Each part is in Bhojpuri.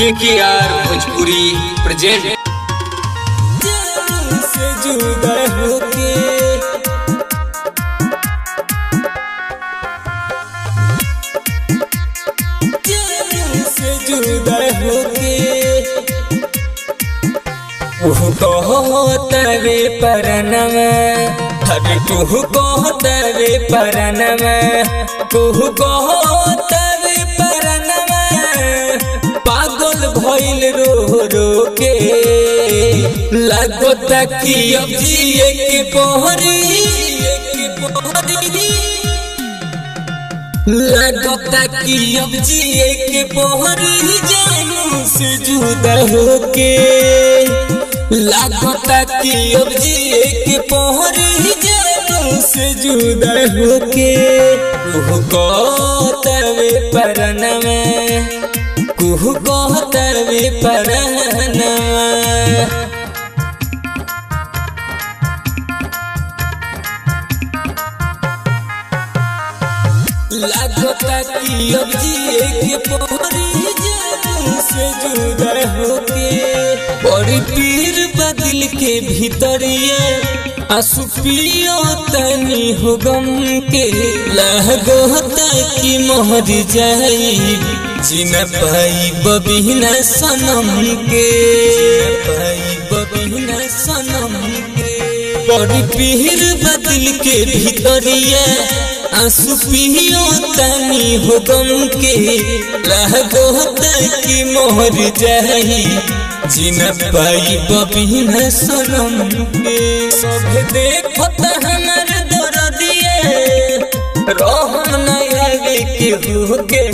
के के आर भोजपुरी प्रेजेंट से जुदा होके जान से जुदा होके उह कहतवे परनम हर तुह कहतवे परनम तुह कहतवे परनम पागल भइल रो रो के लगता कि अब जिए के पहरी लगता कि अब जिए के पहरी जानू से जुदा होके लगता कि अब जिए के पहरी जानू से जुदा होके कुह कहतवे परनवा कुह कहतवे परनवा लगता कि अब जिए के पहरी जानू से जुदा होके बड़ी पीर बदल के भीतरिए आंसू पियो तनी हो गम के लगता कि मोहर जाई जिन पाई बबिना सनम के पाई बबिना सनम के बड़ी पीर बदल के भीतरिए आंसू पियो तनी हो गम के लगो कि मोहर जाई जिन पाई बबिन सनम के सब देखो हमर दर्दिए रहम न आगे के हो के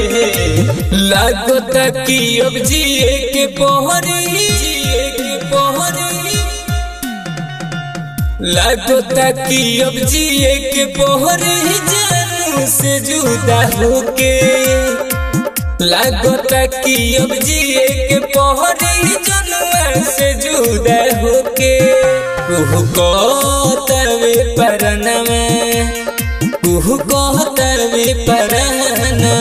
लगता कि अब जिए के पहरी जिए के पहरी लगता कि अब जिए के पहरी जानू से जुदा होके लगता कि अब जिए के पहरी जनुआ से जुदा होके कुह कहतवे परनवा कुह कहतवे परनवा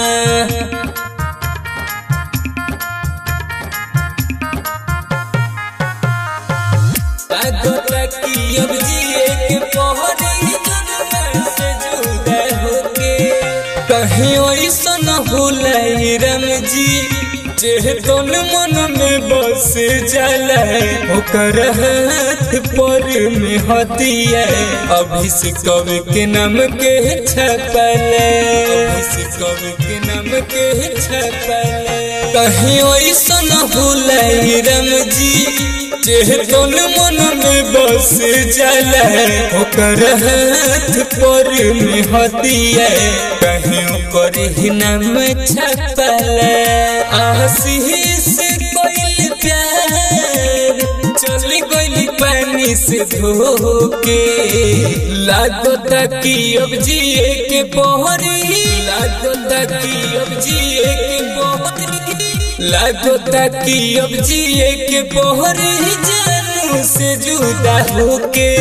लगता कि अब जिए के पहरी जन्म से जुदा होके कहीं ऐसन भूलाई राम जी जे तोन मन में बस जाला ओकर हाथ पर में हतिया अभिषेक कवि के नाम के छपल अभिषेक कवि के नाम के छपल कहीं ऐसन भूलाई राम जी जे तोन मन में बस जाला ओकर हाथ पर में हतिया कहीं ओकर ही नाम छपल आशीष कोई प्यार चल गई पानी से धोके लागता कि अब जिए के पहरी लागता कि अब जिए के पहरी लगता कि अब जिए के पहरी जानू से जुदा होके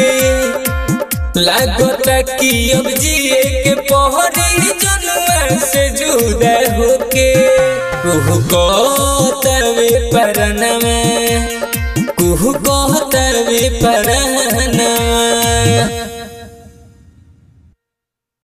लगता कि अब जिए के पहरी जनुआ से जुदा होके कुह कहतवे परनवा कुह कहतवे परनवा